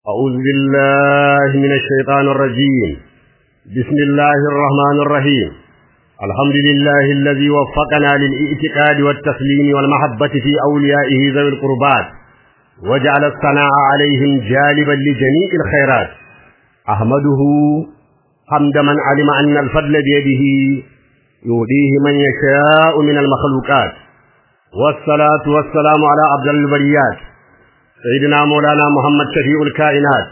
أعوذ بالله من الشيطان الرجيم بسم الله الرحمن الرحيم الحمد لله الذي وفقنا للإعتقاد والتسليم والمحبة في أوليائه ذوي القربات وجعل الثناء عليهم جالبا لجميع الخيرات أحمده حمد من علم أن الفضل بيده يؤديه من يشاء من المخلوقات والصلاة والسلام على عبد البريات سيدنا مولانا محمد شفيع الكائنات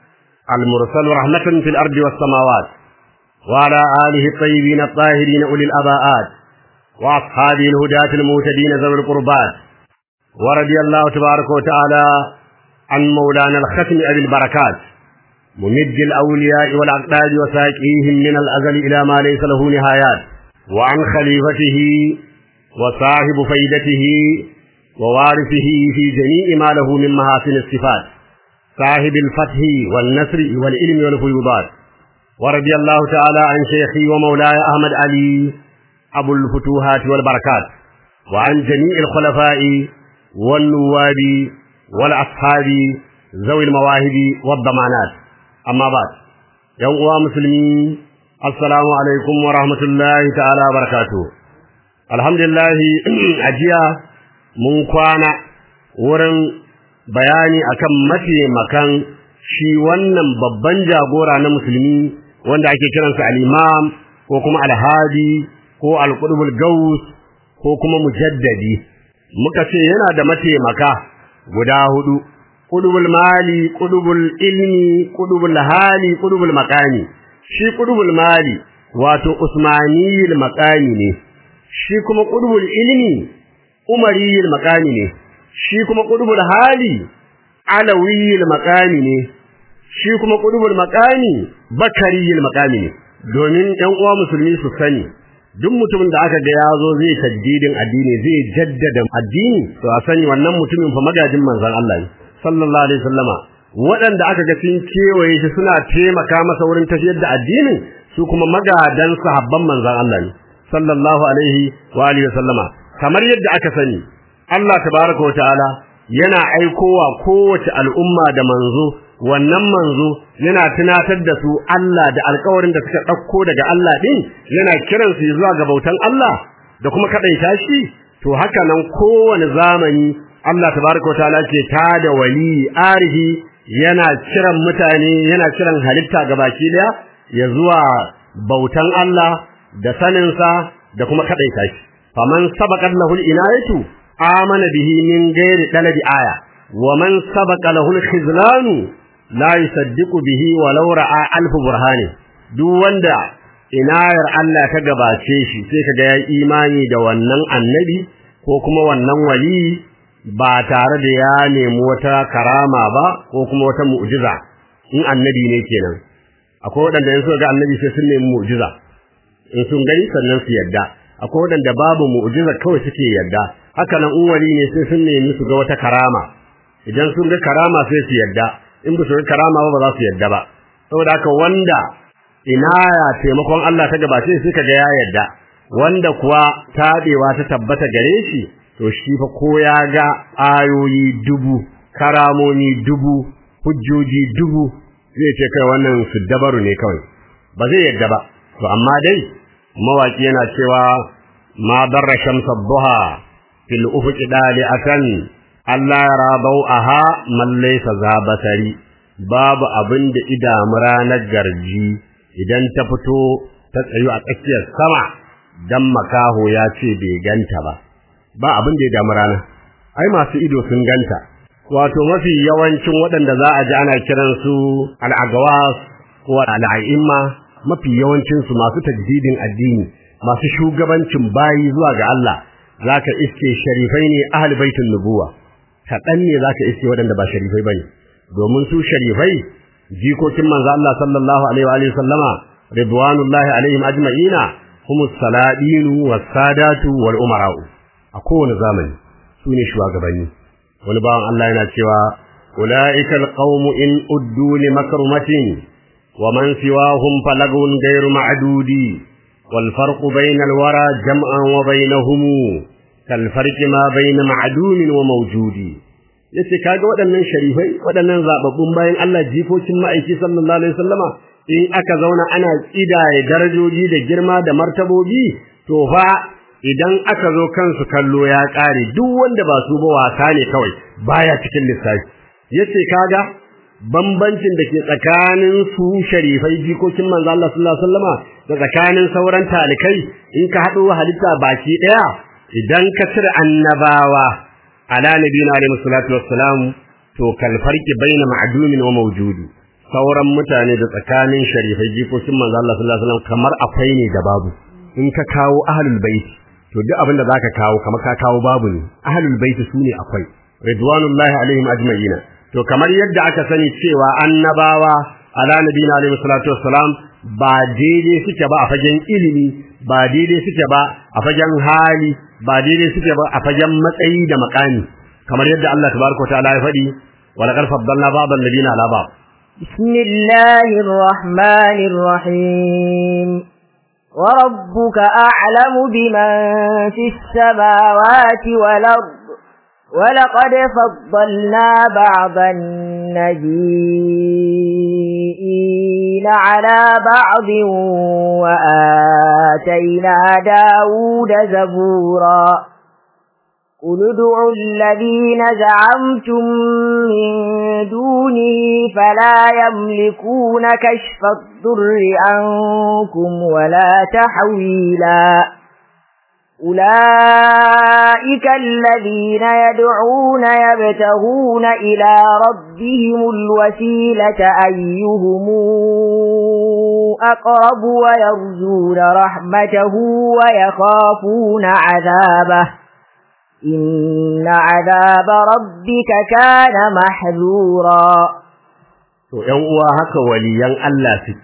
المرسل رحمة في الأرض والسماوات وعلى آله الطيبين الطاهرين أولي الأباءات وأصحابه الهداة المهتدين ذوي القربات ورضي الله تبارك وتعالى عن مولانا الختم أبي البركات ممد الأولياء والأقداد وساكيهم من الأزل إلى ما ليس له نهايات وعن خليفته وصاحب فيدته ووارثه في جميع ما له من محاسن الصفات صاحب الفتح والنصر والعلم والفيوضات ورضي الله تعالى عن شيخي ومولاي أحمد علي أبو الفتوحات والبركات وعن جميع الخلفاء والنواب والأصحاب ذوي المواهب والضمانات أما بعد يوم مسلمين السلام عليكم ورحمة الله تعالى وبركاته الحمد لله أجيا mun kwana wurin bayani akan mataimakan shi wannan babban jagora na musulmi wanda ake kiransa al-imam ko kuma al-hadi ko al-qutbul gaus ko kuma mujaddadi muka ce yana da mataimaka guda hudu qutbul mali qutbul ilmi qutbul hali qutbul maqami shi qutbul mali wato usmaniyul maqami ne shi kuma qutbul ilmi umariyil makami ne shi kuma qudubul hali alawiyil makami ne shi kuma qudubul makami bakariyil makami ne domin ɗan uwa musulmi su sani duk mutumin da aka ga ya zo zai tajdidin addini zai jaddada addini to a sani wannan mutumin fa magajin manzon Allah ne sallallahu alaihi wasallama waɗanda aka ga sun kewaye shi suna taimaka masa wurin tafiyar da addinin su kuma magadan sahabban manzon Allah ne sallallahu alaihi wa alihi wasallama kamar yadda aka sani Allah tabaraka wataala yana aikowa kowace al'umma da manzo wannan manzo yana tunatar da su Allah da alƙawarin da suka ɗauko daga Allah din yana kiran su zuwa ga bautan Allah da kuma kadaita shi to haka nan kowane zamani Allah tabaraka wataala ke tada wali arihi yana kiran mutane yana kiran halitta gabaki daya ya zuwa bautan Allah da saninsa da kuma kadaita shi faman sabaqat lahu al-inayatu amana bihi min ghairi talabi aya wa man sabaqa lahu al-khizlan la yusaddiqu bihi walau ra'a alf burhani duk wanda inayar Allah ta gabace shi sai kaga ya imani da wannan annabi ko kuma wannan wali ba tare da ya nemi wata karama ba ko kuma wata mu'jiza in annabi ne kenan akwai wadanda in suka ga annabi sai sun nemi mu'jiza in sun gani sannan su yadda akwai wadanda babu mu'jiza kawai suke yadda haka nan in wali ne sai sun nemi su ga wata karama idan sun ga karama sai su yadda in ba su ga karama ba ba za su yadda ba saboda haka wanda inaya taimakon Allah ta gabace sai kaga ya yadda wanda kuwa tabewa ta tabbata gare shi to shi fa ko ya ga ayoyi dubu karamomi dubu hujjoji dubu zai ce kai wannan su dabaru ne kawai ba zai yadda ba to amma dai mawaki yana cewa ma darra shamsa duha fil ufuq dali'atan Allah yara bau'aha man laysa zabasari babu abin da idamu ranar garji idan ta fito ta tsayu a tsakiyar sama dan makaho ya ce bai ganta ba ba abin da ya damu rana ai masu ido sun ganta wato mafi yawancin waɗanda za a ji ana kiransu al'agawas ko al'a'imma mafi yawancinsu masu tajdidin addini masu shugabancin bayi zuwa ga Allah zaka iske sharifai ne ahli baitin nubuwa kaɗan ne zaka iske waɗanda ba sharifai bane domin su sharifai jikokin manzo Allah sallallahu alaihi wa alihi sallama ridwanullahi alaihim ajma'ina humus saladinu was sadatu wal umara'u a kowane zamani su ne shugabanni wani bawan Allah yana cewa ulaika alqawmu in uddu li makrumatin ومن سواهم فلغو غير معدود والفرق بين الورى جمعا وبينهم كالفرق ما بين معدوم وموجود yace kaga waɗannan sharifai waɗannan zababbun bayan Allah jikokin ma'aiki sallallahu alaihi wasallama in aka zauna ana tsidaye darajoji da girma da martabobi to fa idan aka zo kansu kallo ya ƙare duk wanda ba su ba wasa ne kawai baya cikin lissafi yace kaga bambancin da ke tsakanin su sharifai jikokin manzo Allah sallallahu alaihi wasallama da tsakanin sauran talikai in ka haɗo halitta baki ɗaya idan ka cire annabawa ala nabiyina alaihi salatu wassalam to kal farqi baina ma'dumin wa mawjudi sauran mutane da tsakanin sharifai jikokin manzo Allah sallallahu alaihi wasallam kamar akwai ne da babu in ka kawo ahlul bait to duk abin da zaka kawo kamar ka kawo babu ne ahlul bait sune akwai ridwanullahi alaihim ajma'ina to kamar yadda aka sani cewa annabawa ala nabiyina alaihi salatu wassalam ba daidai suke ba a fagen ilimi ba daidai suke ba a fagen hali ba daidai suke ba a fagen matsayi da makami kamar yadda Allah tabaraka ta'ala ya faɗi wa laqad faddalna ba'dal ladina ala ba'd bismillahir rahmanir rahim وربك أعلم بمن في السماوات والأرض ولقد فضلنا بعض النبيين على بعض وآتينا داود زبورا قل ادعوا الذين زعمتم من دونه فلا يملكون كشف الضر عنكم ولا تحويلا أولئك الذين يدعون يبتغون إلى ربهم الوسيلة أيهم أقرب ويرجون رحمته ويخافون عذابه إن عذاب ربك كان محذورا to ƴan uwa haka waliyan Allah su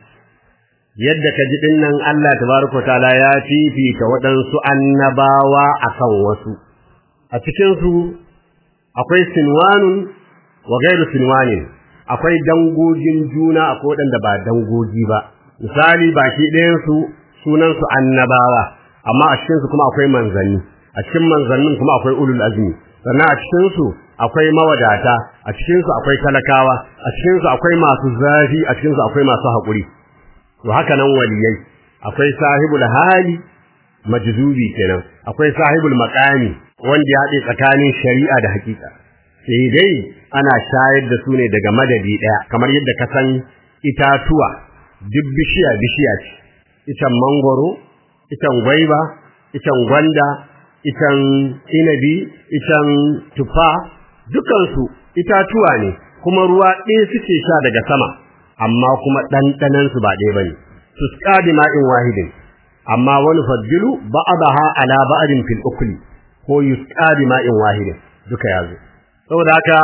yadda ka ji dinnan Allah tabaraka taala ya fifita waɗansu annabawa akan wasu a cikin su akwai sinwanun wa gairu sinwanin akwai dangogin juna akwai waɗanda ba dangogi ba misali baki ɗayan su sunan su annabawa amma a cikin su kuma akwai manzanni a cikin manzannin kuma akwai ulul azmi sannan a cikin su akwai mawadata a cikin su akwai talakawa a cikin su akwai masu zafi a cikin su akwai masu haƙuri to haka nan waliyai akwai sahibul hali majzubi kenan akwai sahibul maqami wanda ya haɗe tsakanin shari'a da hakika sai dai ana shayar da su ne daga madadi ɗaya kamar yadda ka san itatuwa duk bishiya bishiya ce itan mangoro itan gwaiba itan gwanda itan inabi itan tufa dukansu itatuwa ne kuma ruwa ɗaya suke sha daga sama amma kuma ɗanɗanansu ba ɗaya bane tusqa bi ma'in wahidin amma wani faddilu ba'daha ala ba'din fil ukli ko yusqa bi ma'in wahidin duka yazo saboda haka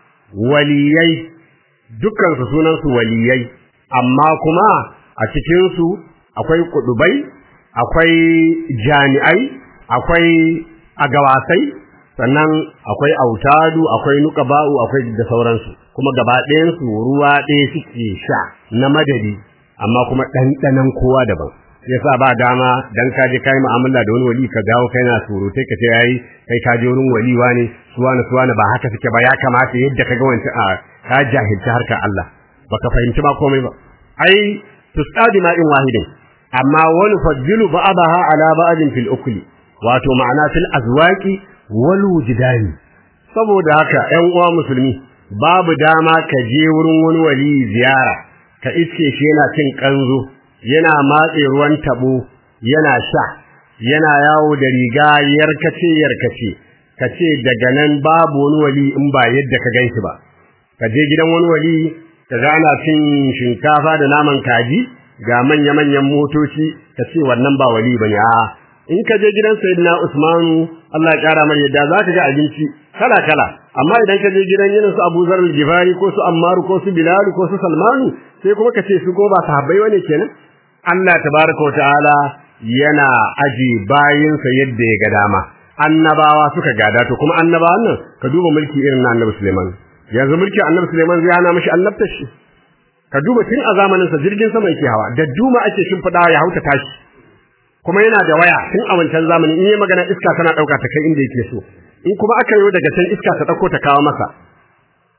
waliyai dukkan su sunan su waliyai amma kuma a cikin su akwai kudubai akwai jami'ai akwai agawasai sannan akwai autadu akwai nuqaba'u akwai da sauransu kuma gaba ɗayan su ruwa ɗaya suke sha na madadi amma kuma ɗanɗanan kowa daban yasa ba dama dan ka je kai mu'amala da wani wali ka dawo kai na surutai ka ce yayi kai ka je wurin wali wani suwana suwana ba haka suke ba ya kamata yadda ka ga wancan a ka jahilci harkar Allah baka fahimci ba komai ba ai tusqadi ma'in wahidin amma wani faddilu ba'daha ala ba'din fil ukli wato ma'ana fil azwaqi wal wujdani saboda haka ƴan uwa musulmi babu dama ka je wurin wani wali ziyara ka iske shi yana cin kanzo yana matse ruwan tabo yana sha yana yawo da riga yarkace yarkace kace daga nan babu wani wali in ba yadda ka ganshi ba ka je gidan wani wali ka ga ana cin shinkafa da naman kaji ga manya manyan motoci ka ce wannan ba wali bane a in ka je gidan sayyidina Usmanu Allah ya kara mar yadda zaka ga abinci kala kala amma idan ka je gidan irin su Abu Zar al-Ghifari ko su Ammar ko su Bilal ko su Salmanu sai kuma ka ce su go ba sahabbai wane kenan Allah tabaraka wa ta'ala yana aji bayinsa yadda ya ga dama annabawa suka gada to kuma annabawan nan ka duba mulki irin na Annabi Sulaiman yanzu mulki Annabi Sulaiman zai hana mishi annabtar shi ka duba tun a zamanin sa jirgin sama yake hawa da duma ake shimfida ya hauta tashi kuma yana da waya tun a wancan zamani in yi magana iska tana dauka ta kai inda yake so in kuma aka yi daga can iska ta dauko ta kawo masa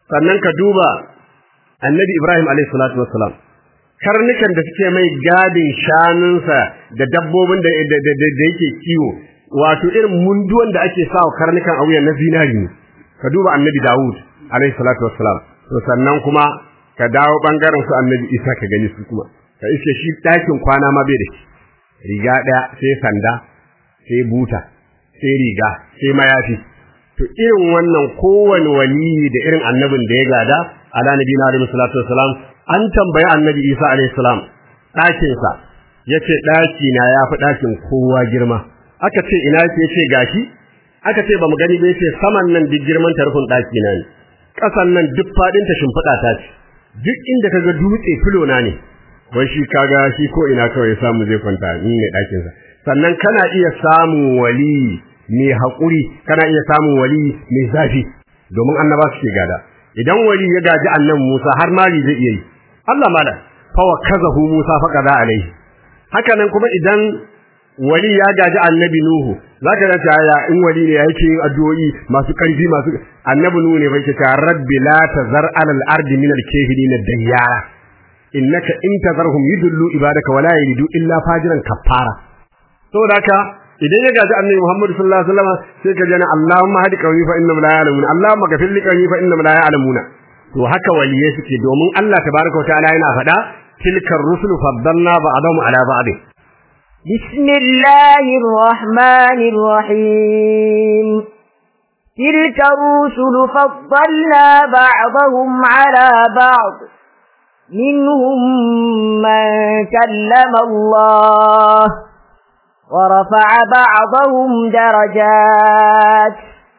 sannan ka duba annabi Ibrahim alaihi salatu wassalam karnukan da suke mai gadin shanunsa da dabbobin da da yake kiwo wato irin munduwan da ake sawa karnukan a wuyan na zinari ne ka duba annabi Dawud alaihi salatu wassalam to sannan kuma ka dawo bangaren su annabi Isa ka gani su kuma ka iske shi dakin kwana ma bai da shi riga daya sai sanda sai buta sai riga sai mayafi to irin wannan kowane waliyi da irin annabin da ya gada ala nabiyina alaihi salatu wassalam an tambayi annabi Isa alaihi salam dakin sa yace daki na yafi dakin kowa girma aka ce ina yake yace gashi aka ce bamu gani ba yace saman nan duk girman tarfin daki na ne kasan nan duk fadin ta shimfida ta ce duk inda kaga dutse filo na ne wai shi kaga shi ko ina kawai samu zai kwanta ni ne dakin sa sannan kana iya samun wali mai haƙuri kana iya samun wali mai zafi domin annaba suke gada idan wali ya gaji annan Musa har mali zai iya yi Allah mala fa wa kazahu Musa fa kaza alaihi haka nan kuma idan wali ya gaji annabi Nuhu zaka ga ta in wali ne yake yin addu'o'i masu karfi masu annabi Nuhu ne bai ce rabbi la tazar alal ardi min al kafirin dayyara innaka in tazarhum yudullu ibadaka wala yalidu illa fajiran kaffara saboda haka idan ya gaji annabi Muhammad sallallahu alaihi wasallam sai ka jana Allahumma hadi qawmi fa innahum la ya'lamun Allahumma ghafir li qawmi fa innahum la ya'lamuna to haka waliyai suke domin Allah tabaaraka wa ta'ala yana faɗa tilkar rusulu faddalna ba'dahum ala ba'd bismillahir rahmanir rahim تلك الرسل فضلنا بعضهم على بعض منهم من كلم الله ورفع بعضهم درجات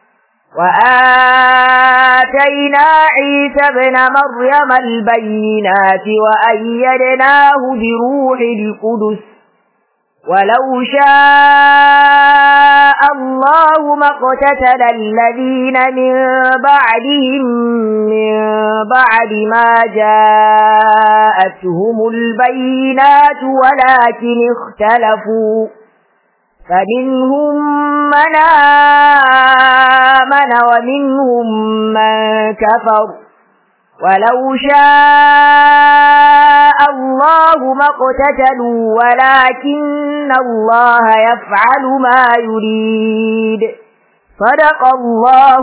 وآتينا عيسى ابن مريم البينات وأيدناه بروح القدس ولو شاء الله ما اقتتل الذين من بعدهم من بعد ما جاءتهم البينات ولكن اختلفوا فمنهم من آمن ومنهم من كفر ولو شاء الله ما اقتتلوا ولكن الله يفعل ما يريد صدق الله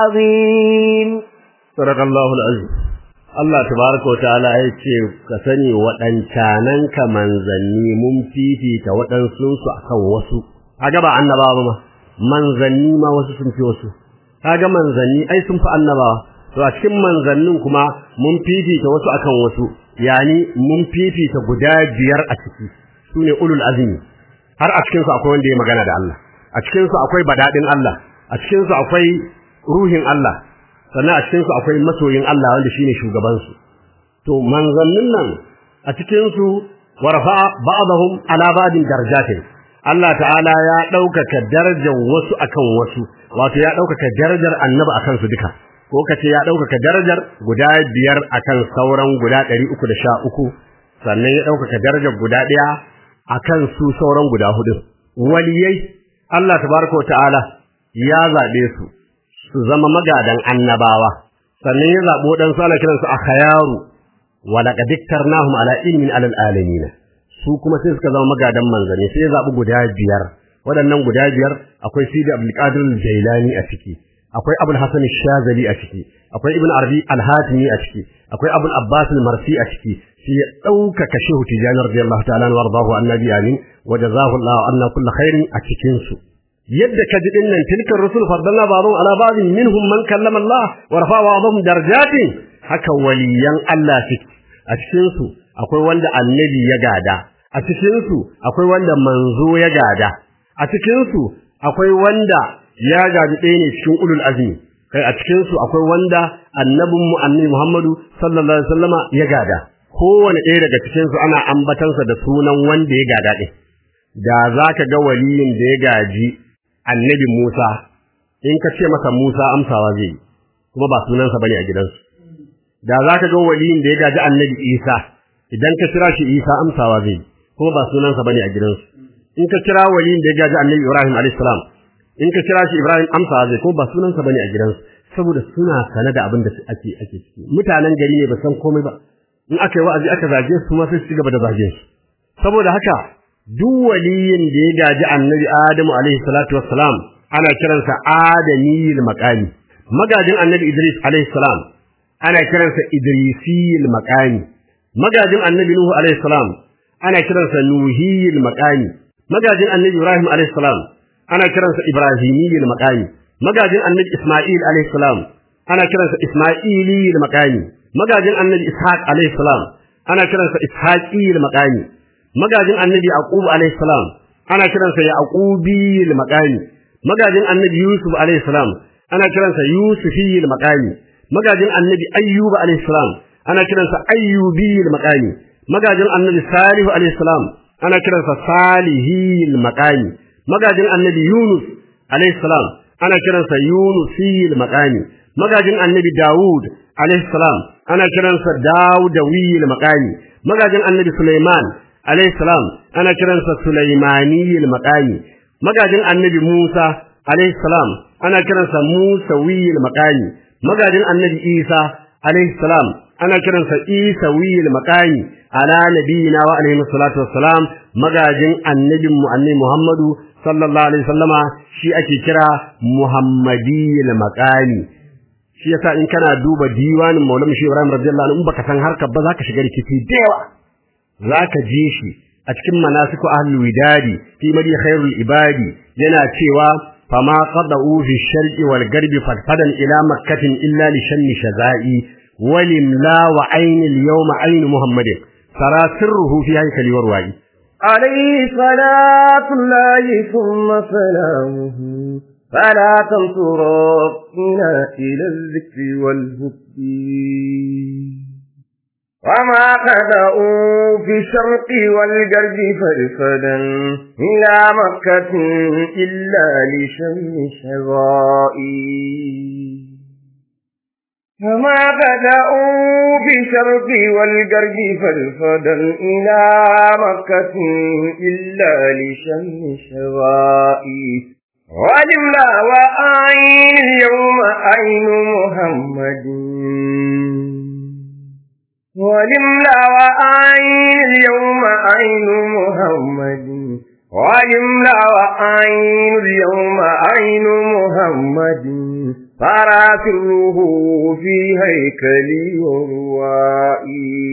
العظيم صدق الله العظيم Allah tabaraka wataala ya ce ka sani waɗancanan ka manzanni mun fifita waɗansu su akan wasu kaga ba annabawa ma manzanni ma wasu sun fi wasu kaga manzanni ai sun fi annabawa to a cikin manzannin kuma mun fifita wasu akan wasu yani mun fifita guda biyar a ciki sune ulul azmi har a cikin su akwai wanda ya magana da Allah a cikin su akwai badadin Allah a cikin su akwai ruhin Allah sannan a cikin su akwai masoyin Allah wanda shine shugaban su to manzannin nan a cikin su warfa ba'dahum ala ba'din darajatin Allah ta'ala ya ɗaukaka darajar wasu akan wasu wato ya ɗaukaka darajar annabi akan su duka ko kace ya ɗaukaka darajar guda biyar akan sauran guda ɗari uku da sha uku sannan ya ɗaukaka darajar guda ɗaya akan su sauran guda hudu waliyai Allah tabaraka ta'ala ya zaɓe su su zama magadan annabawa sannan ya zaɓo dan su ana kiransu akhayaru wa laqad iktarnahum ala ilmin alal alamin su kuma sai suka zama magadan manzanni sai ya zaɓi guda biyar waɗannan guda biyar akwai Sidi Abdul Qadir Jailani a ciki akwai Abul Hasan Shazali a ciki akwai Ibn Arabi Al-Hatimi a ciki akwai Abul Abbas Al-Marsi a ciki sai ya ɗaukaka Shehu Tijani radiyallahu ta'ala wa radahu annabi amin wa jazahu Allah anna kullu khairin a cikin su yadda ka ji dinnan tilkar rusul faddalna ba'dhum ala ba'd minhum man kallama Allah wa rafa'a ba'dhum darajatin haka waliyan Allah suke a cikin su akwai wanda annabi ya gada a cikin su akwai wanda manzo ya gada a cikin su akwai wanda ya gaji ɗaya ne cikin ulul azmi kai a cikin su akwai wanda annabin mu annabi Muhammadu sallallahu alaihi wasallama ya gada kowane ɗaya daga cikin su ana ambatansa da sunan wanda ya gada ɗin da zaka ga waliyin da ya gaji annabi Musa in ka ce masa Musa amsawa zai kuma ba sunansa bane a gidansu da zaka ga waliyin da ya gaji annabi Isa idan ka kira shi Isa amsawa zai kuma ba sunansa bane a gidansu in ka kira waliyin da ya gaji annabi Ibrahim alayhis salam in ka kira shi Ibrahim amsawa zai kuma ba sunansa bane a gidansu saboda suna sane da abin da ake ake ciki mutanen gari ne ba san komai ba in aka yi wa'azi aka zage su ma sai su gaba da zage su saboda haka duk waliyin da ya gaji annabi Adamu alaihi salatu wassalam ana kiransa adamiyil maqami magajin annabi Idris alaihi salam ana kiransa idrisiyil maqami magajin annabi Nuhu alaihi salam ana kiransa nuhiyil maqami magajin annabi Ibrahim alaihi salam ana kiransa ibrahimiyil maqami magajin annabi Isma'il alaihi salam ana kiransa isma'iliyil maqami magajin annabi Ishaq alaihi salam ana kiransa ishaqiyil maqami magajin annabi Yaqub alaihi salam ana kiransa Yaqubiyil maqami magajin annabi Yusuf alaihi salam ana kiransa Yusufiyil maqami magajin annabi Ayyub alaihi salam ana kiransa Ayyubiyil maqami magajin annabi Salihu alaihi salam ana kiransa Salihiyil maqami magajin annabi Yunus alaihi salam ana kiransa Yunusiyil maqami magajin annabi Dawud alaihi salam ana kiransa Dawudawiyil maqami magajin annabi Sulaiman alaihi salam ana kiransa Sulaimaniyil maqami magajin annabi Musa alaihi salam ana kiransa Musawiyil maqami magajin annabi Isa alaihi salam ana kiransa Isawiyil maqami ala nabiyina wa alaihi salatu wassalam magajin annabin mu annabi Muhammadu sallallahu alaihi wasallama shi ake kira Muhammadiyil maqami shi yasa in kana duba diwanin Maulana Shehu Ibrahim radiyallahu anhu in baka san harkar ba zaka shiga rikici da yawa zaka ji shi a cikin manasiku ahlul widadi fi madi khairul ibadi yana cewa fama qada'u fi sharqi wal garbi fadfadan ila makkatin illa li shanni shazai walim la wa aynil yawma ayn muhammadin sara sirruhu fi haykali warwai عليه صلاة الله ثم سلامه فلا تنصر ربنا إلى الذكر والهدي وما خدأوا في الشرق والجرد فرفدا إلى مكة إلا لشم شرائي فما بدأوا في الشرق والجرد فرفدا إلى مكة إلا لشم شرائي ولملا وأين اليوم أين محمد ولملا وأين اليوم أين محمد ولملا وأين اليوم أين محمد فراسله في هيكلي وروائي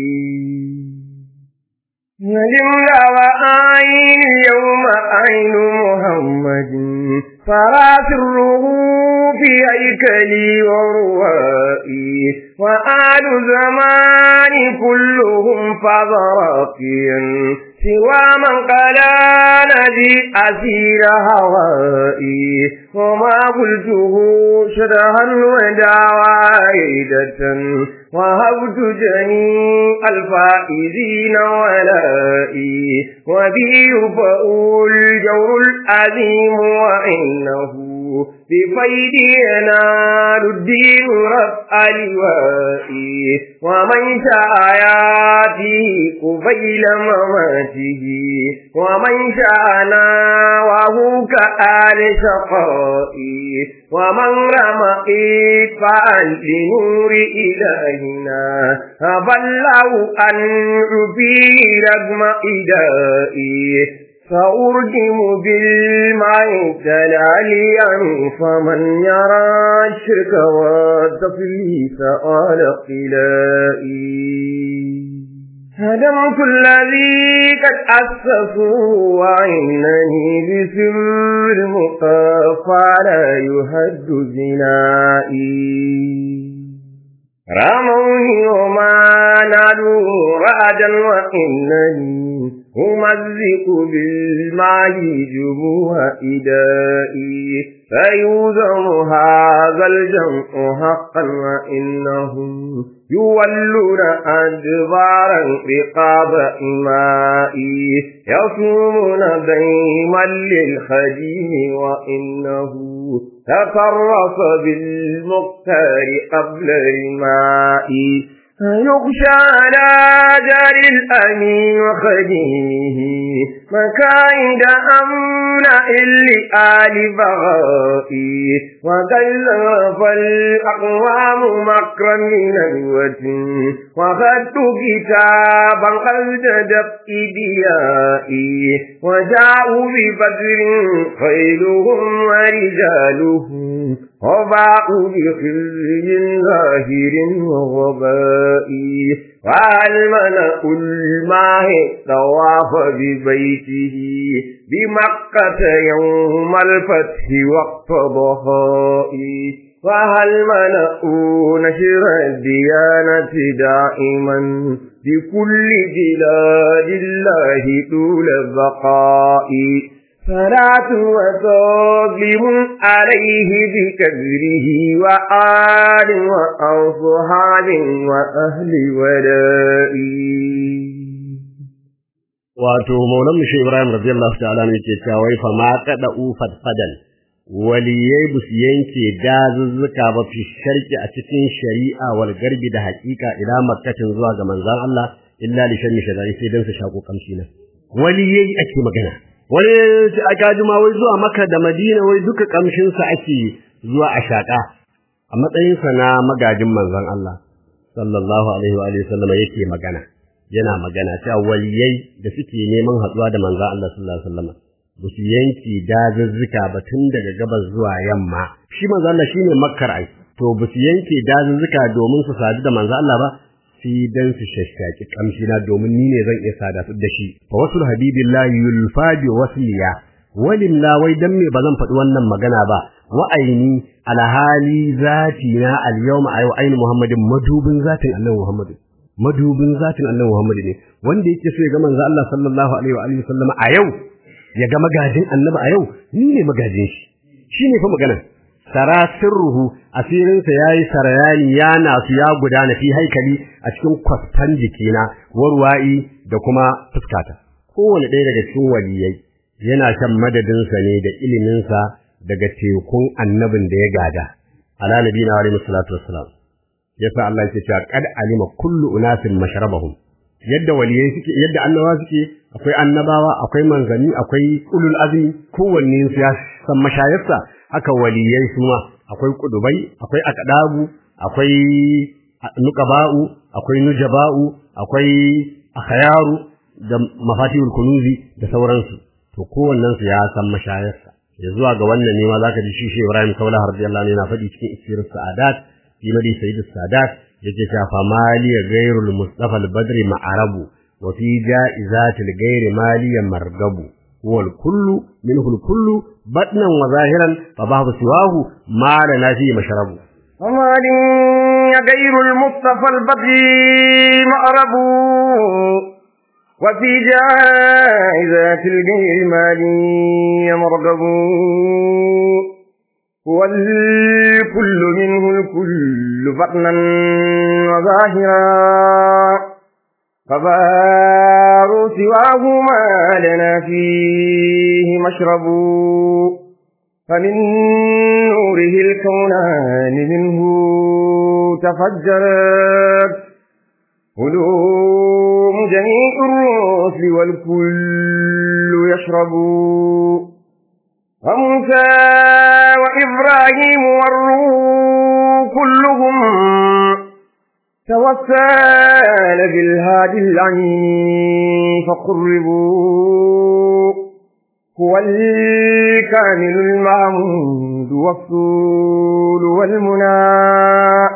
ولملا وأين اليوم أين محمد فراسله في هيكلي وروائي وآل زمان كلهم فضراقيا سوى من قال نجي أسير هوائي وما قلته شرها ودعوايدة وهبت جميع الفائزين ولائي وبي يفأول الجور العظيم وإنه بفيد ينال الدين رفع لوائي ومن شاء ياتي قبيل مماته ومن شاء ناوه كآل شقائي ومن رمى إطفاء لنور إلهنا فبلغوا أن عبي رغم إدائي فأرجم بالماء تلاليا فمن يرى الشرك والتفليس على قلائي هدمت الذي قد أسسوا وإنني بسر المقافى لا يهد زنائي رموني وما نالوا رعدا وإنني أمزق بالماء جبوه إدائي فيوزم هذا الجمع حقا وإنهم يولون أدبارا رقاب إمائي يصومون ديما للخديم وإنه تفرس بالمختار قبل الماء يخشى على جار الأمين وخديمه مكايد أمن لآل بغائي وكلف الأقوام مكرا من الوتن وخدت كتابا قد جدت إديائي وجاءوا ببدر خيلهم ورجالهم وباءوا بخزي ظاهر وغباء والملأ الماء طواف ببيته بمكة يوم الفتح وقت ضحائي وهل ملأوا نشر الديانة دائما بكل بلاد الله طول البقاء صلاة وتظلم عليه بكبره وآل وأصحاب وأهل ولائي wato maulan mu Ibrahim radiyallahu ta'ala ne ke cewa wai fa ma kada ufat fadal waliyai bus yanke dazuzzuka ba fi sharki a cikin shari'a wal garbi da haƙiƙa ila makkatin zuwa ga manzon Allah illa li shanni shadari sai dan su shako kamshi na waliyai ake magana wani a gajima wai zuwa maka da madina wai duka kamshinsa ake zuwa a shaƙa a matsayinsa na magajin manzon Allah sallallahu alaihi wa alihi sallam yake magana yana magana cewa waliyai da suke neman haɗuwa da manzon Allah sallallahu alaihi wasallam ba su yanki dazuzzuka ba tun daga gabas zuwa yamma shi manzon Allah shine makkar ai to ba su yanke dazuzzuka domin su sadu da manzon Allah ba sai dan su shashshaki kamshi na domin ni ne zan iya sada su da shi fa wasul habibillahi yulfa bi wasliya walimla wai dan me bazan faɗi wannan magana ba wa aini alhali zati na alyawma ayu aini muhammadin madubin zatin annabi muhammadin madubin zatin annabi muhammad ne wanda yake so ya ga manzo Allah sallallahu alaihi wa alihi wasallam a yau ya ga magajin annabi a yau ni ne magajin shi shine fa magana sara sirruhu asirinsa yayi sarayani ya nasu ya gudana fi haikali a cikin kwastan jikina warwa'i da kuma fuskata kowane ɗaya daga cikin waliyai yana shan madadinsa ne da iliminsa daga tekun annabin da ya gada ala nabiyina wa alaihi salatu wassalam yasa Allah yake cewa qad alima kullu unasin mashrabahum yadda waliyai suke yadda annabawa suke akwai annabawa akwai manzanni akwai ulul azmi kowanne su ya san mashayarsa haka waliyai su ma akwai kudubai akwai akadabu akwai nuqaba'u akwai nujaba'u akwai akhyaru da mafatihul kunuzi da sauransu to kowannen su ya san mashayarsa ya zuwa ga wannan ne ma zaka ji shi Ibrahim Kaula radiyallahu anhu yana faɗi cikin isirus sa'adat fi madi sayyidus sadat yake cewa fa mali ghayrul mustafa al-badri ma'arabu wa fi ja'izatil ghayri maliya margabu wal kullu minhu al kullu batnan wa zahiran fa bahu siwahu ma la nafi mashrabu ومالي غير المصطفى البدري مأرب وفي جائزات الغير مالي مرغب هو الكل منه الكل بطنا وظاهرا فبار سواه ما لنا فيه مشرب فمن نوره الكونان منه تفجرت علوم جميع الرسل والكل يشرب وموسى وإبراهيم والروح كلهم توسل بالهادي العين فقربوا هو الكامل المعمود والصول والمنى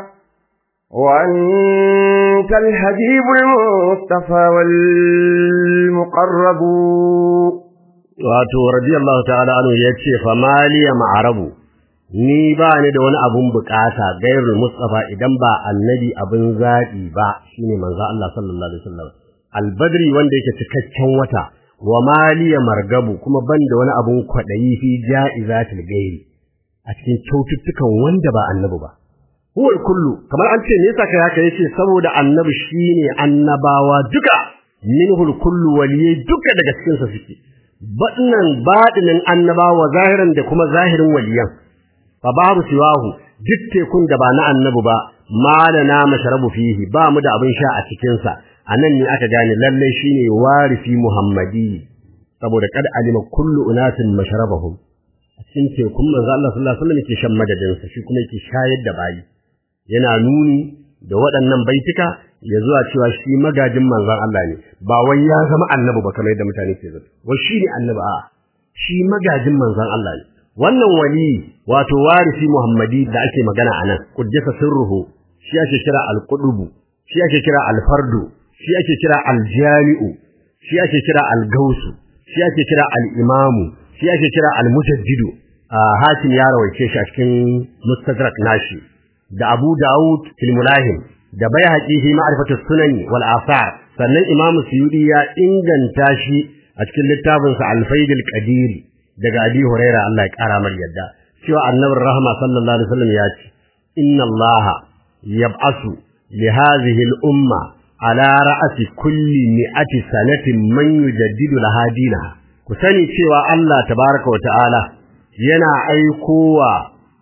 وأنت الحبيب المصطفى والمقرب wato radiyallahu ta'ala anhu yace fa maliya ma'arabu ni ba ni da wani abun bukata gairul mustafa idan ba annabi abun zabi ba shine manzo Allah sallallahu alaihi wasallam albadri wanda yake cikakken wata wa maliya margabu kuma ban da wani abun kwadayi fi ja'izatil gairi a cikin kyaututtukan wanda ba annabi ba huwal kullu kamar an ce me yasa kai haka yace saboda annabi shine annabawa duka minhul kullu waliyai duka daga cikin sa suke baɗinan baɗinin annabawa zahiran da kuma zahirin waliyan fa babu siwahu duk tekun da ba na annabi ba malana mashrabu fihi ba mu da abin sha a cikin sa anan ne aka gane lalle shine warisi muhammadi saboda kad alima kullu unasin mashrabahum a cikin tekun manzo Allah sallallahu alaihi wasallam yake shan madadin sa shi kuma yake shayar da bayi yana nuni da waɗannan baitika ya zuwa cewa shi magajin manzon Allah ne ba wai ya zama annabi ba kamar yadda mutane ke zato wai shi ne annabi a shi magajin manzon Allah ne wannan wali wato warisi muhammadi da ake magana anan kuddisa sirruhu shi ake kira al-qudubu shi ake kira al-fardu shi ake kira al-jami'u shi ake kira al-gausu shi ake kira al-imamu shi ake kira al-mujaddidu hakim ya rawaice shi a cikin mustadrak nashi da Abu Dawud fil Mulahim da Baihaqi fi ma'rifatu sunani wal athar sannan Imam Suyudi ya inganta shi a cikin littafin sa Al-Faid al-Qadir daga Abi Hurairah Allah ya kara mar yadda cewa Annabi Rahma sallallahu alaihi wasallam ya ce inna Allah yab'asu li hadhihi al-umma ala ra'si kulli mi'ati sanatin man yujaddidu laha dinaha ku sani cewa Allah tabaraka wa ta'ala yana aikowa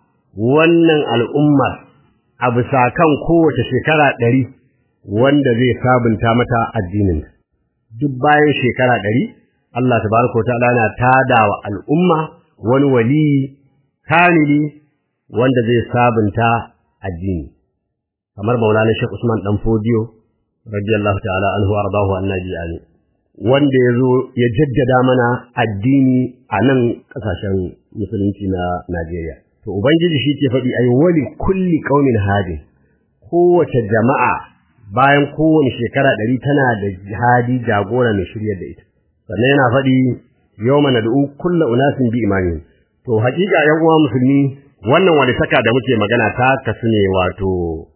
wannan al'ummar a bisa kan kowace shekara ɗari wanda zai sabunta mata addinin duk bayan shekara ɗari Allah tabaraka ta'ala na tada wa al'umma wani wali kamili wanda zai sabunta addini kamar Maulana Sheikh Usman dan Fodiyo radiyallahu ta'ala anhu ardahu annabi amin wanda yazo ya jaddada mana addini a nan kasashen musulunci na Najeriya to ubangiji shi ke faɗi ai wali kulli qaumin hadi kowace jama'a bayan kowane shekara ɗari tana da hadi jagora mai shiryar da ita sannan yana faɗi yawma nad'u kullu unasin bi imani to hakika yan uwa musulmi wannan wani saka da muke magana ta kasu ne wato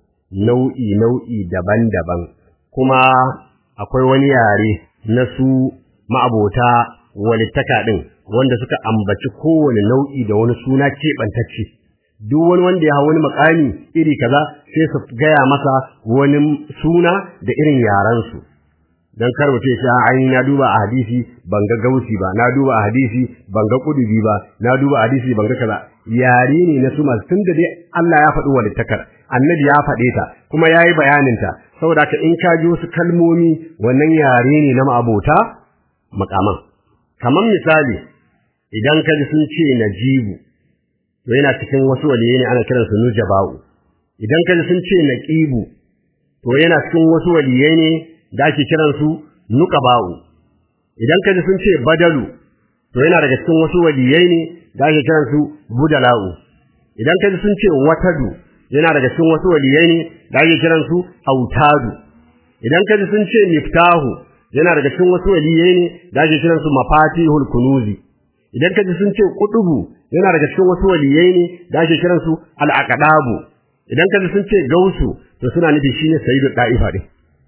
nau'i nau'i daban-daban kuma akwai wani yare na su ma'abota walittaka din wanda suka ambaci kowane nau'i da wani suna keɓantacce duk wani wanda ya hau wani makami iri kaza sai su gaya masa wani suna da irin yarensu dan kar mutum ya ai na duba a hadisi ban ga gausi ba na duba a hadisi ban ga kudubi ba na duba a hadisi ban ga kaza yare ne na su masu tunda dai Allah ya faɗi walittakar annabi ya faɗe ta kuma yayi bayanin ta saboda ka in ka ji wasu kalmomi wannan yare ne na ma'abota makaman kamar misali idan ka ji sun ce najibu to yana cikin wasu waliyai ne ana kiransu nujaba'u idan ka ji sun ce naqibu to yana cikin wasu waliyai ne da ake kiransu nuqaba'u idan ka ji sun ce badalu to yana daga cikin wasu waliyai ne da ake kiransu budala'u idan ka ji sun ce watadu yana daga cikin wasu waliyai ne da ake kiransu autadu idan ka ji sun ce miftahu yana daga cikin wasu waliyai ne da ake kiransu mafatihul kunuzi idan ka ji sun ce kudubu yana daga cikin wasu waliyai ne da ake kiransu al-aqdabu idan ka ji sun ce gausu to suna nufi shine sayyidu da'ifa din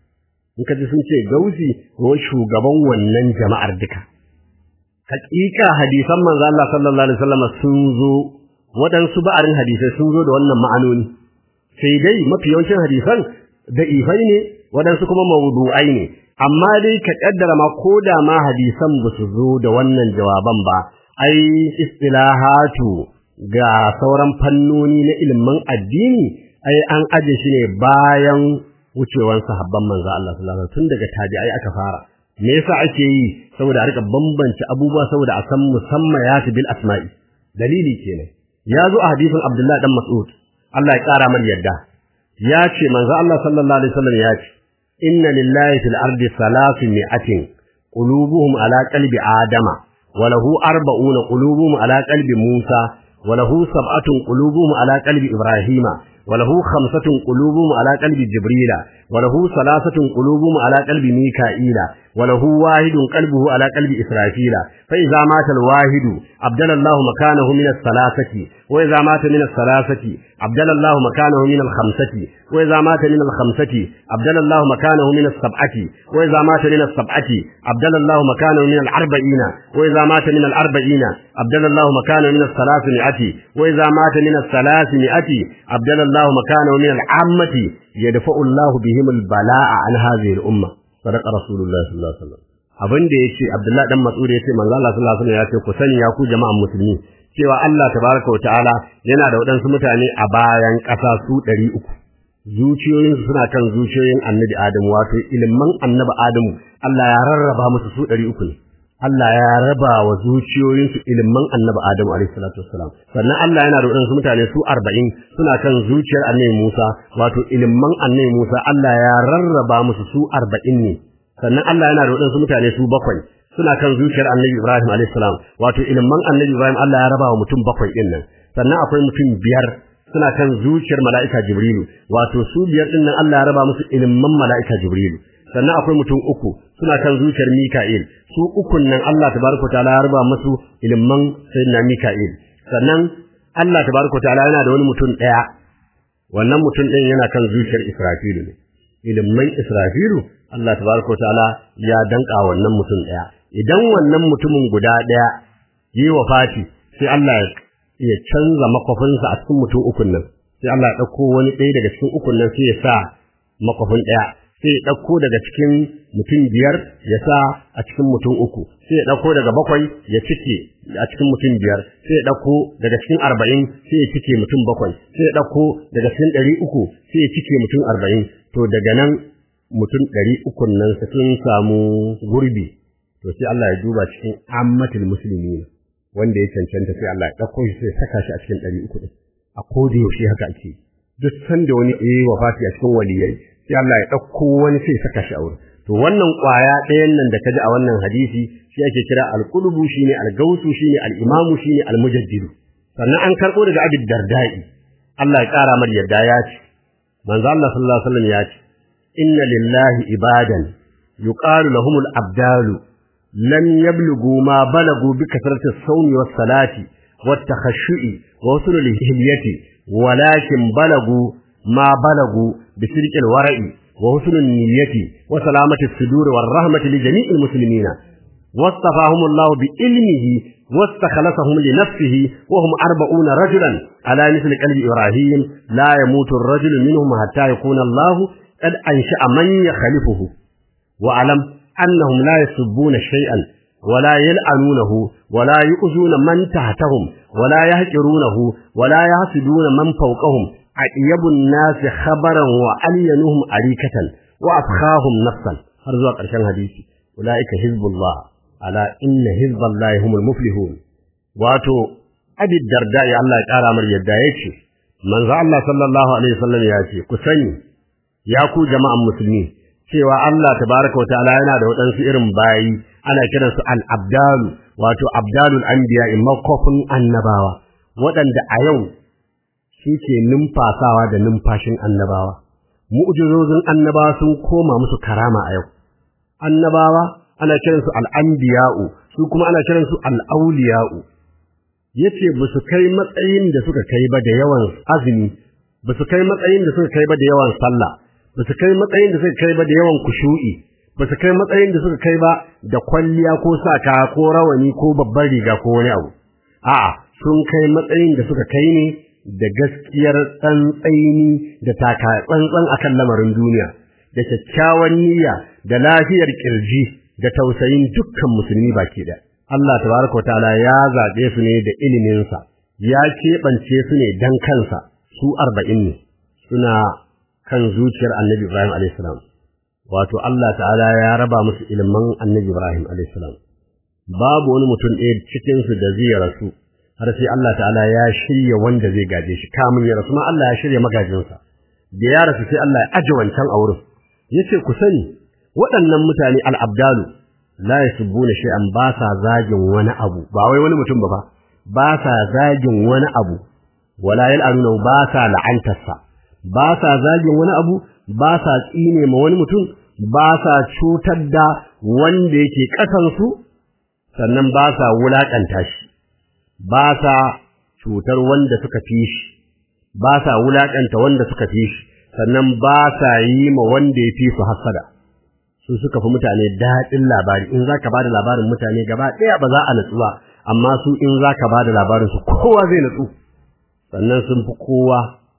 in ka ji sun ce gausi ko shugaban wannan jama'ar duka hakika hadisan manzo Allah sallallahu alaihi wasallam sun zo waɗansu ba'arin hadisai sun zo da wannan ma'anoni sai dai mafi yawancin hadisan da ifai ne waɗansu kuma mawdu'ai ne amma dai ka kaddara ma ko da ma hadisan ba su zo da wannan jawaban ba ai istilahatu ga sauran fannoni na ilimin addini ai an aje shi ne bayan wucewan sahabban manzo Allah sallallahu alaihi wasallam tun daga tabi'ai aka fara me yasa ake yi saboda a rika bambance abubuwa saboda a san musammayat bil asma'i dalili kenan ya zo a hadisin Abdullah dan Mas'ud Allah ya kara mar yadda ya ce manzo Allah sallallahu alaihi wasallam ya ce inna lillahi fil ardi salasu mi'atin qulubuhum ala qalbi adama wa lahu arba'una qulubuhum ala qalbi Musa wa lahu sab'atun qulubuhum ala qalbi Ibrahima وله خمسة قلوبهم على قلب جبريل وله ثلاثة قلوبهم على قلب ميكائيل وله واحد قلبه على قلب إسرافيل فإذا مات الواحد أبدل الله مكانه من الثلاثة وإذا مات من الثلاثة أبدل الله مكانه من الخمسة وإذا مات من الخمسة أبدل الله مكانه من السبعة وإذا مات من السبعة أبدل الله مكانه من الأربعين وإذا مات من الأربعين أبدل الله مكانه من الثلاثمائة وإذا مات من الثلاثمائة أبدل الله مكانه من العامة يدفع الله بهم البلاء عن هذه الأمة صدق رسول الله صلى الله عليه وسلم abin da yace Abdullahi dan Mas'ud yace manzo Allah sallallahu alaihi wasallam yace ku sani ya ku jama'an musulmi cewa Allah tabaraka wa ta'ala yana da wadansu mutane a bayan ƙasa su 300 zuciyoyin suna kan zuciyoyin annabi Adamu wato ilman annabi Adamu Allah ya rarraba musu su 300 ne Allah ya raba wa zuciyoyinsu ilman annabi Adamu alaihi salatu wassalam sannan Allah yana da wadansu mutane su 40 suna kan zuciyar annabi Musa wato ilman annabi Musa Allah ya rarraba musu su 40 ne sannan Allah yana da wadansu mutane su bakwai suna kan zuciyar annabi Ibrahim alaihi salam wato ilman annabi Ibrahim Allah ya raba wa mutum bakwai din nan sannan akwai mutum biyar suna kan zuciyar mala'ika Jibrilu wato su biyar din nan Allah ya raba musu ilman mala'ika Jibrilu sannan akwai mutum uku suna kan zuciyar Mika'il su ukun nan Allah tabaraka taala ya raba musu ilman sayyidina Mika'il sannan Allah tabaraka taala yana da wani mutum daya wannan mutum din yana kan zuciyar Israfilu ne ilman Israfilu Allah tabaraka taala ya danka wannan mutum daya idan wannan mutumin guda daya yi wafati sai Allah ya canza makwafinsa a cikin mutum ukun nan sai Allah ya dauko wani ɗaya daga cikin ukun nan sai ya sa makwafin daya sai ya ɗauko daga cikin mutum biyar ya sa a cikin mutum uku sai ya ɗauko daga bakwai ya cike a cikin mutum biyar sai ya ɗauko daga cikin arba'in sai ya cike mutum bakwai sai ya ɗauko daga cikin ɗari uku sai ya cike mutum arba'in to daga nan mutum ɗari ukun nan sun samu gurbi to sai Allah ya duba cikin ammatul musulmi wanda ya cancanta sai Allah ya ɗauko shi sai ya saka shi a cikin ɗari uku ɗin a koda yaushe haka ake duk sanda wani ya yi wafati a cikin waliyai sai Allah ya ɗauko wani sai saka shi a wurin to wannan ƙwaya ɗayan nan da kaji a wannan hadisi shi ake kira al-qulubu shine al-gausu shine al-imamu shine al-mujaddidu sannan an karɓo daga Abi Dardai Allah ya ƙara mar yadda ya ce manzo Allah sallallahu alaihi wasallam ya ce inna lillahi ibadan yuqalu lahum al-abdalu lam yablughu ma balagu bi kasrati as-sawmi was-salati wat-takhashshu'i wa usul al-hilyati walakin balagu ma balagu بسرق الورع وحسن النية وسلامة الصدور والرحمة لجميع المسلمين واصطفاهم الله بعلمه واستخلصهم لنفسه وهم أربعون رجلا على مثل قلب إبراهيم لا يموت الرجل منهم حتى يكون الله قد أنشأ من يخلفه وأعلم أنهم لا يسبون شيئا ولا يلعنونه ولا يؤذون من تحتهم ولا يهجرونه ولا يحسدون من فوقهم أطيب الناس خبرا وألينهم أريكة وأفخاهم نفسا har zuwa ƙarshen hadisi ulaika hizbullah ala inna hizballahi humul muflihun wato abi darda ya Allah ya ƙara mar yadda yake manzo Allah sallallahu alaihi wasallam ya ce ku sani ya ku jama'an musulmi cewa Allah tabaraka wa ta'ala yana da waɗansu irin bayi ana kiransu al-abdalu wato abdalul anbiya makofin annabawa waɗanda a yau shi ke numfasawa da numfashin annabawa mu'jizozin annabawa sun koma musu karama a yau annabawa ana kiransu al'anbiya'u su kuma ana kiransu al'auliya'u yace ba su kai matsayin da suka kai ba da yawan azumi ba su kai matsayin da suka kai ba da yawan sallah ba su kai matsayin da suka kai ba da yawan kushu'i ba su kai matsayin da suka kai ba da kwalliya ko saka ko rawani ko babbar riga ko wani abu a'a sun kai matsayin da suka kai ne da gaskiyar tsantsaini da taka tsantsan akan lamarin duniya da kyakkyawan niyya da lafiyar kirji da tausayin dukkan musulmi baki da Allah tabaraka wataala ya zabe su ne da ilimin sa ya keɓance su ne dan kansa su 40 ne suna kan zuciyar Annabi Ibrahim alayhis salam wato Allah ta'ala ya raba musu ilimin Annabi Ibrahim alayhis salam babu wani mutum ɗaya cikin su da zai rasu har sai Allah ta'ala ya shirya wanda zai gaje shi kamun ya rasu ma Allah ya shirya magajinsa da ya rasu sai Allah ya aje wancan a wurin yace ku sani waɗannan mutane al-abdalu la yasubbuna shay'an ba sa zagin wani abu ba wai wani mutum ba ba ba sa zagin wani abu wala yal'anuna ba sa la'antarsa ba sa zagin wani abu ba sa tsine ma wani mutum ba sa cutar da wanda yake ƙasansu sannan ba sa wulaƙanta shi ba sa cutar wanda suka fi shi ba sa wulaƙanta wanda suka fi shi sannan ba sa yi ma wanda ya fi su hasada su suka fi mutane daɗin labari in za ka ba da labarin mutane gaba ɗaya ba za a natsu ba amma su in za ka ba da labarin su kowa zai natsu sannan sun fi kowa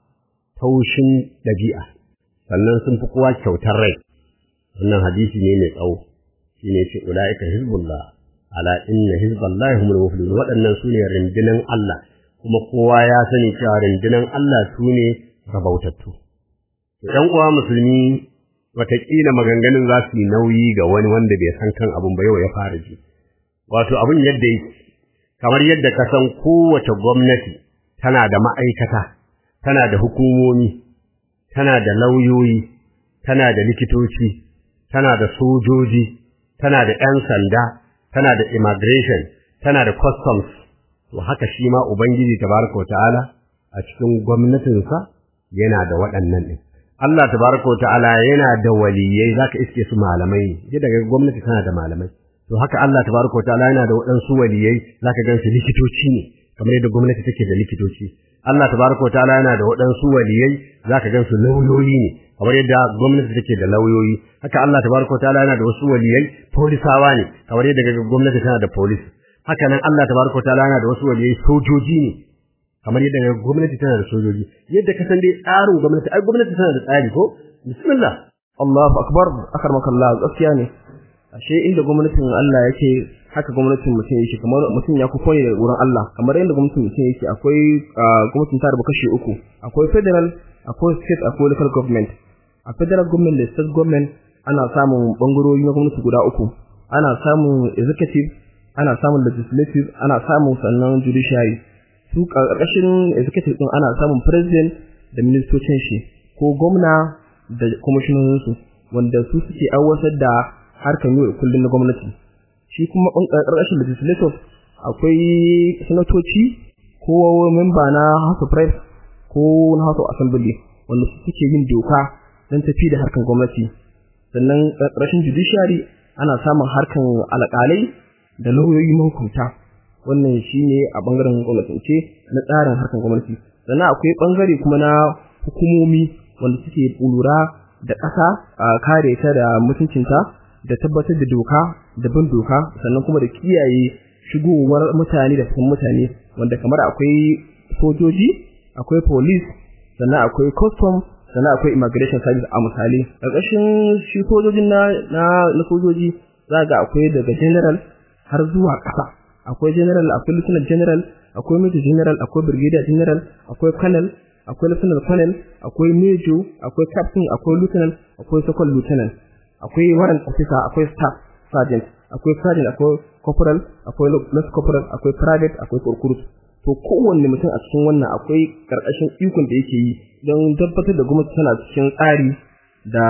taushin ɗabi'a sannan sun fi kowa kyautar rai wannan hadisi ne mai tsawo shi ne ce ula'ika hizbullah ala inna hizballahi humul muflihun waɗannan su ne rundunan Allah kuma kowa ya sani cewa rundunan Allah su ne rabautattu ɗan uwa musulmi wataƙila maganganun za su yi nauyi ga wani wanda bai san kan abin ba yau ya fara ji wato abin yadda yake kamar yadda ka san kowace gwamnati tana da ma'aikata tana da hukumomi tana da lauyoyi tana da likitoci tana da sojoji tana da 'yan sanda tana da immigration tana da customs to haka shi ma ubangiji tabaraka ta'ala a cikin gwamnatinsa yana da waɗannan ɗin Allah tabaraka ta'ala yana da waliyai zaka iske su malamai ne daga gwamnati tana da malamai to haka Allah tabaraka ta'ala yana da waɗansu waliyai zaka gan su likitoci ne kamar yadda gwamnati take da likitoci Allah tabaraka ta'ala yana da waɗansu waliyai zaka gan su lauyoyi ne kamar yadda gwamnati take da lauyoyi haka Allah tabaraka ta'ala yana da wasu waliyai polisawa ne kamar yadda gwamnati tana da police haka nan Allah tabaraka ta'ala yana da wasu waliyai sojoji ne kamar yadda gwamnati tana da sojoji yadda ka san dai tsarin gwamnati ai gwamnati tana da tsari ko bismillah Allahu akbar akarmakallah gaskiya ne ashe inda gwamnatin Allah yake haka gwamnatin mutum yake kamar mutum ya kufa ne da wurin Allah kamar yadda gwamnatin mutum yake akwai gwamnatin ta da kashi uku akwai federal akwai state akwai local government a federal government da state government ana samun bangarori na gwamnati guda uku ana samun executive ana samun legislative ana samun sannan judiciary su ƙarƙashin executive din ana samun president da ministocin shi ko gwamna da kwamishinoninsu wanda su suke aiwatar da harkar yau da kullum na gwamnati shi kuma ƙarƙashin legislative akwai sanatoci ko memba na house of reps ko na house of assembly wanda su suke yin doka don tafi da harkar gwamnati sannan ƙarƙashin judiciary ana samun harkar alƙalai da lauyoyi mahukunta wannan shine a bangaren gwamnatance na tsarin harkar gwamnati sannan akwai bangare kuma na hukumomi wanda suke lura da ƙasa a kare ta da mutuncinta da tabbatar da doka da bin doka sannan kuma da kiyaye shigowar mutane da fitan mutane wanda kamar akwai sojoji akwai police sannan akwai custom sannan akwai immigration service a misali ƙarƙashin shi sojojin na na sojoji za ga akwai daga general har zuwa ƙasa akwai general akwai lieutenant general akwai major general akwai brigadier general akwai colonel akwai lieutenant colonel akwai major akwai captain akwai lieutenant akwai second lieutenant akwai warrant officer akwai staff sergeant akwai sergeant akwai corporal akwai lance corporal akwai private akwai recruit to kowanne mutum a cikin wannan akwai karkashin ikon da yake yi don tabbatar da gwamnati tana cikin tsari da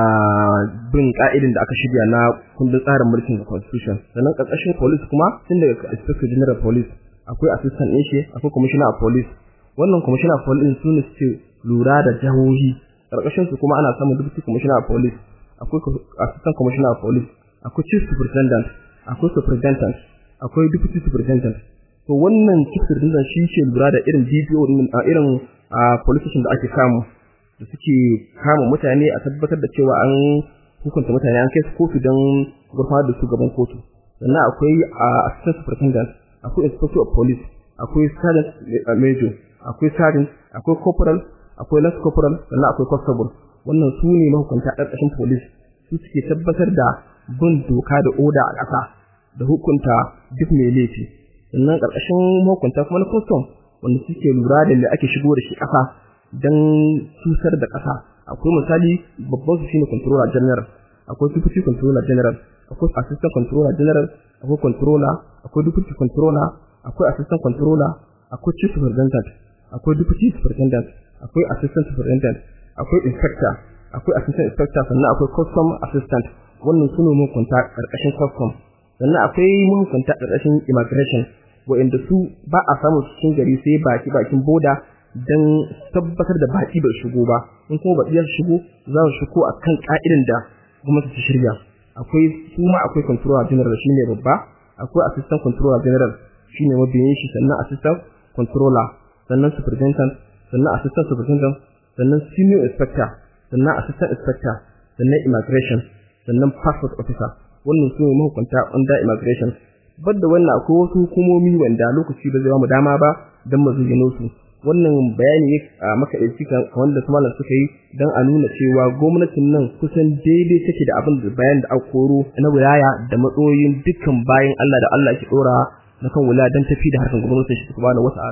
bin ka'idin da aka shirya na kundin tsarin mulkin da constitution sannan karkashin police kuma tun daga inspector general police akwai assistant ɗin shi akwai commissioner of police wannan commissioner of police su ne suke lura da jihohi karkashin su kuma ana samun deputy commissioner of police akwai assistant commissioner of police akwai chief superintendent akwai superintendent akwai deputy superintendent to wannan chief superintendent shi ke lura da irin DPO a irin police station da ake samu da suke kama mutane a tabbatar da cewa an hukunta mutane an kai su kotu don gurfanar da su gaban kotu sannan akwai assistant superintendent akwai inspector of police akwai sergeant major akwai sergeant akwai corporal akwai lance corporal sannan akwai constable wannan su ne mahukunta ƙarƙashin police su suke tabbatar da bin doka da oda a ƙasa da hukunta duk mai laifi sannan ƙarƙashin mahukunta kuma na custom wanda suke lura da da ake shigo da shi ƙasa don cutar da ƙasa akwai misali babban su shine controller general akwai deputy controller general akwai assistant controller general akwai controller akwai deputy controller akwai assistant controller akwai chief superintendent akwai deputy superintendent akwai assistant superintendent akwai inspector akwai assistant inspector sannan akwai custom assistant wannan sune mahukunta karkashin custom sannan akwai mahukunta karkashin immigration wa'inda su ba a samu cikin gari sai baki bakin boda don tabbatar da baki bai shigo ba in kuma baki ya shigo za su shigo a kan ka'idan da gwamnati ta shirya akwai su ma akwai controller general shine babba akwai assistant controller general shine mabiyin shi sannan assistant controller sannan superintendent sannan assistant superintendent sannan senior inspector sannan assistant inspector sannan immigration sannan passport officer wannan su ne mahukunta under immigration da wannan akwai wasu hukumomi wanda lokaci ba zai ba mu dama ba don mu zayyano su wannan bayani ne a maka ɗauki wanda su malam suka yi don a nuna cewa gwamnatin nan kusan daidai take da abin da bayan da aka koro na wilaya da matsoyin dukkan bayan Allah da Allah ke ɗora na kan wilaya don tafi da harkar gwamnatin shi subhanahu wata'ala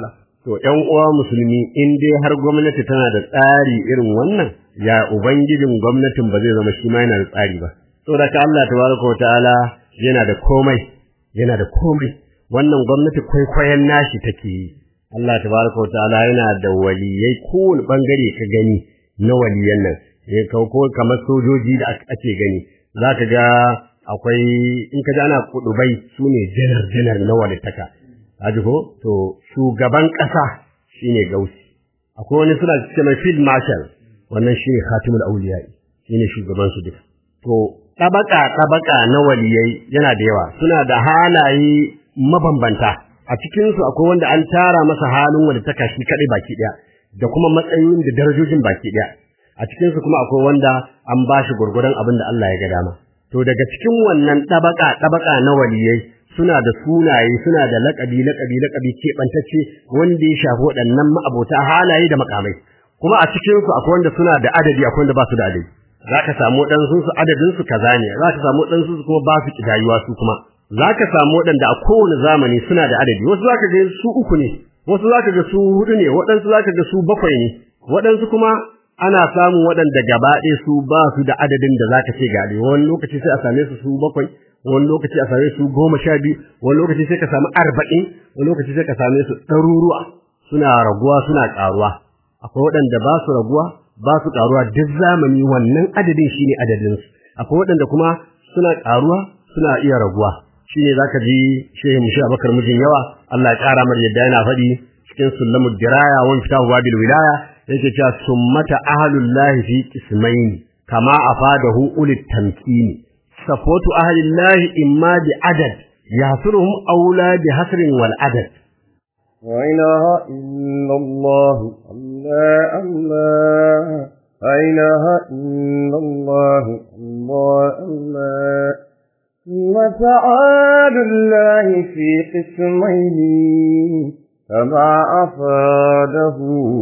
to ƴan uwa musulmi in dai har gwamnati tana da tsari irin wannan ya ubangijin gwamnatin ba zai zama shi ma yana da tsari ba saboda ka Allah tabaraka wa ta'ala yana da komai yana da komai wannan gwamnati kwaikwayon nashi take yi Allah tabaraka wa ta'ala yana da waliyai kowane bangare ka gani na waliyan nan eh ko kamar sojoji da ake gani zaka ga akwai in ka ji ana kudubai sune janar janar na walittaka kaji ko to shugaban kasa shine gausi akwai wani suna cewa mai field marshal wannan shine khatimul awliya shine shugaban su duka to tabaka tabaka na waliyai yana da yawa suna da halaye mabambanta a cikin su akwai wanda an tara masa halin wanda ta kashi kadai baki daya da kuma matsayin da darajojin baki daya a cikin su kuma akwai wanda an bashi gurgurdan abin da Allah ya ga dama to daga cikin wannan tabaka tabaka na waliyai suna da sunaye suna da laƙabi laƙabi laƙabi keɓantacce wanda ya shafi waɗannan ma'abota halaye da makamai kuma a cikin su akwai wanda suna da adadi akwai wanda ba su da adadi zaka samu waɗansu su adadin su kaza ne zaka samu waɗansu su kuma ba su kidayuwa su kuma zaka samu waɗanda a kowane zamani suna da adadi wasu zaka ga su uku ne wasu zaka ga su hudu ne waɗansu zaka ga su bakwai ne waɗansu kuma ana samun waɗanda gaba ɗaya su ba su da adadin da zaka ce ga wani lokaci sai a same su su bakwai wani lokaci a same su goma sha biyu wani lokaci sai ka samu arba'in wani lokaci sai ka same su ɗaruruwa suna raguwa suna ƙaruwa akwai waɗanda ba su raguwa ba su ƙaruwa duk zamani wannan adadin shine adadin su akwai waɗanda kuma suna ƙaruwa suna iya raguwa shine zaka ji shehu mushi abakar mijin yawa Allah ya ƙara mar yadda yana faɗi cikin sulamud diraya wa fitahu babil wilaya yake cewa summata ahlullahi fi qismaini kama afadahu ulit tamkini صفوت أهل الله إما بعدد يحصرهم أولى بحصر والعدد لا إله إلا الله الله الله لا إله إلا الله الله الله وتعالى الله في قسمين كما أفاده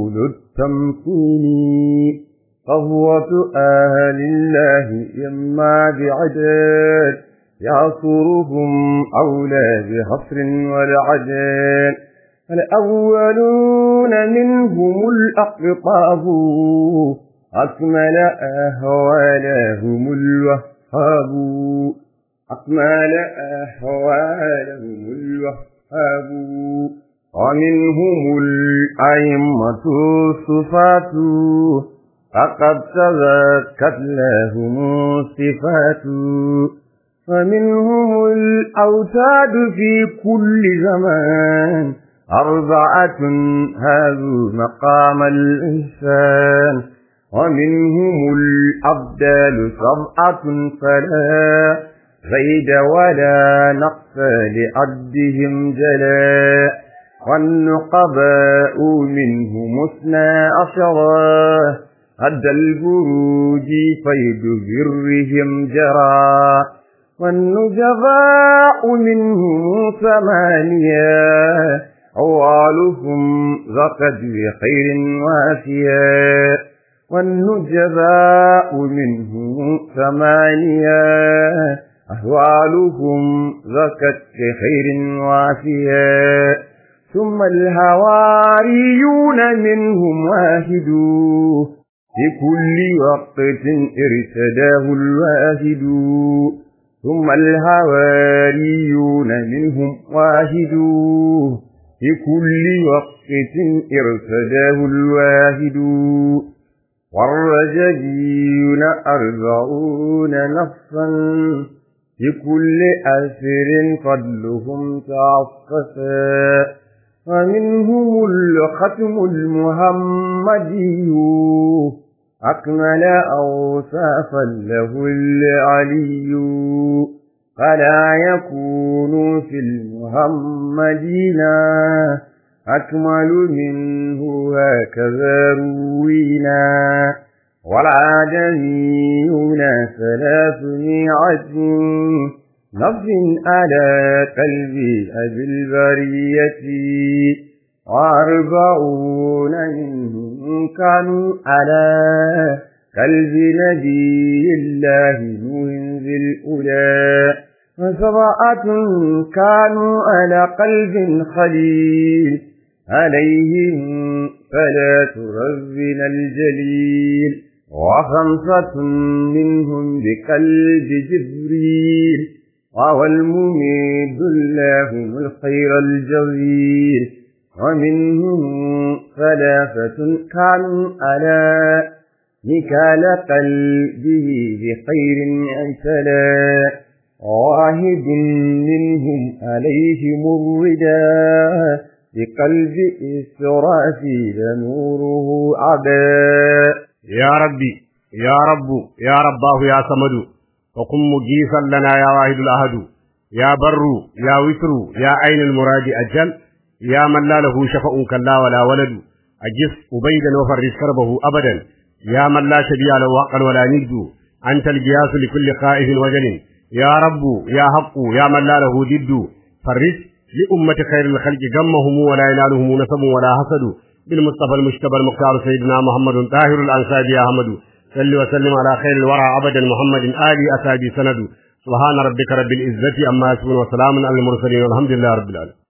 للتمكين قهوة أهل الله إما بعدد يعصرهم أولى بحصر والعدد الأولون منهم الأقطاب أكمل أهوالهم الوهاب أكمل أهوالهم الوهاب ومنهم الأئمة الصفات فقد تذكت لهم الصفات فمنهم الأوتاد في كل زمان أربعة هذو مقام الإنسان ومنهم الأبدال سبعة فلا زيد ولا نقص لعدهم جلا والنقباء منهم اثنا عشرا هد البروج فيد برهم جرى والنجباء منهم ثمانية أوالهم زقد بخير وافيا والنجباء منهم ثمانية أهوالهم زكت بخير وافيا ثم الهواريون منهم واحد في كل وقت ارتداه الواحد ثم الهواريون منهم واحد في كل وقت ارتداه الواحد والرجليون أربعون نفسا في كل أسر فضلهم تعففا ومنهم الختم المحمدي أكمل أوصافا له العلي فلا يكون في المحمدين أكمل منه هكذا روينا والعادميون ثلاثمائة نفس على قلب أبي البرية وأربعون منهم كانوا على قلب نبي الله نوح ذي الأولى وسبعة كانوا على قلب خليل عليهم فلا ترزن الجليل وخمسة منهم بقلب جبريل وهو المميد لهم الخير الجزيل ومنهم ثلاثة كانوا على نكال قلبه بخير اعتلى واحد منهم عليهم الرداء بقلب إسرافيل نوره عباء يا ربي يا رب يا رباه يا صمد وقم مجيسا لنا يا واحد الأهد يا بر يا وتر يا عين المراد أجل يا من لا له شفاء كلا ولا ولد أجس أبيدا وفرج كربه أبدا يا من لا شبيع له حقا ولا ند أنت الجياس لكل خائف وجل يا رب يا حق يا من لا له ضد فرج لأمة خير الخلق غمهم ولا ينالهم نسب ولا حسد بالمصطفى المجتبى المختار سيدنا محمد طاهر الأنصاب يا أحمد صل وسلم على خير الورى أبدا محمد آل أسابي سند سبحان ربك رب العزة أما يصفون وسلام على المرسلين والحمد لله رب العالمين